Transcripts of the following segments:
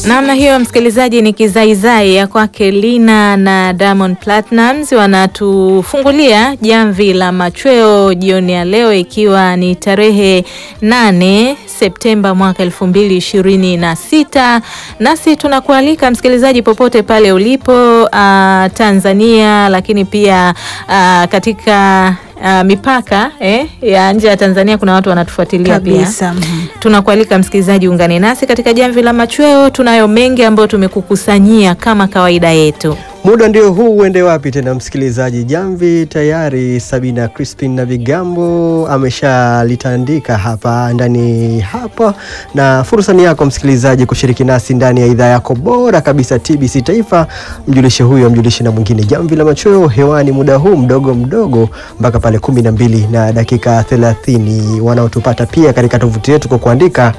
Namna hiyo msikilizaji, ni kizaizai ya kwake Lina na Diamond Platnumz wanatufungulia jamvi la machweo jioni ya leo, ikiwa ni tarehe nane Septemba mwaka elfu mbili ishirini na sita. Nasi tunakualika msikilizaji, popote pale ulipo uh, Tanzania, lakini pia uh, katika Uh, mipaka eh, ya nje ya Tanzania kuna watu wanatufuatilia pia. Kabisa. Mhm. Tunakualika msikilizaji, ungane nasi katika jamvi la machweo. Tunayo mengi ambayo tumekukusanyia kama kawaida yetu. Muda ndio huu, uende wapi tena msikilizaji? Jamvi tayari Sabina Crispin na Vigambo ameshalitandika hapa ndani hapa, na fursa ni yako msikilizaji kushiriki nasi ndani ya idhaa yako bora kabisa TBC Taifa. Mjulishe huyo, mjulishe na mwingine. Jamvi la machweo hewani muda huu mdogo mdogo mpaka pale kumi na mbili na dakika thelathini. Wanaotupata pia katika tovuti yetu kwa kuandika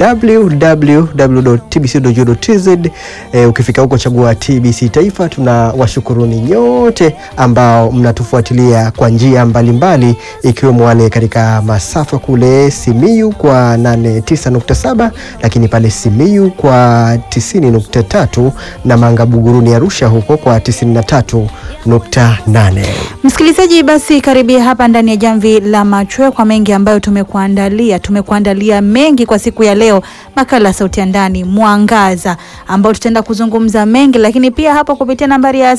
www.tbc.go.tz. E, ukifika huko chagua TBC Taifa. Tuna washukuruni nyote ambao mnatufuatilia kwa njia mbalimbali ikiwemo wale katika masafa kule Simiyu kwa 89.7 lakini pale Simiyu kwa 90.3 na Manga Buguruni Arusha huko kwa 93.8. Msikilizaji, basi karibia hapa ndani ya jamvi la machweo kwa mengi ambayo tumekuandalia. Tumekuandalia mengi kwa siku ya leo, makala ya sauti ya ndani mwangaza, ambao tutaenda kuzungumza mengi, lakini pia hapo kupitia nambari ya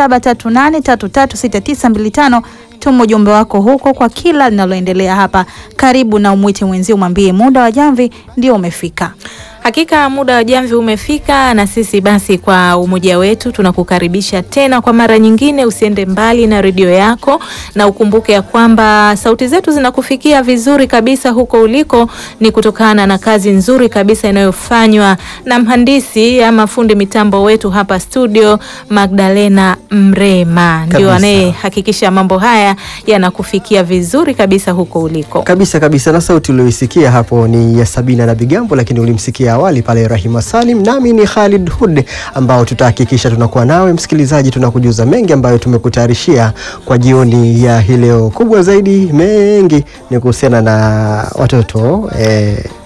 0738336925 tuma ujumbe wako huko kwa kila linaloendelea hapa. Karibu na umwite mwenzio, umwambie muda wa jamvi ndio umefika. Hakika muda wa jamvi umefika, na sisi basi kwa umoja wetu tunakukaribisha tena kwa mara nyingine. Usiende mbali na redio yako, na ukumbuke ya kwamba sauti zetu zinakufikia vizuri kabisa huko uliko, ni kutokana na kazi nzuri kabisa inayofanywa na mhandisi ama fundi mitambo wetu hapa studio, Magdalena Mrema, ndio Kabisa. anayehakikisha mambo haya yanakufikia vizuri kabisa huko uliko. Kabisa kabisa, na sauti ulioisikia hapo ni ya Sabina na Bigambo, lakini ulimsikia awali pale Rahima Salim, nami ni Khalid Hud, ambao tutahakikisha tunakuwa nawe msikilizaji, tunakujuza mengi ambayo tumekutayarishia kwa jioni ya hii leo. Kubwa zaidi mengi ni kuhusiana na watoto eh,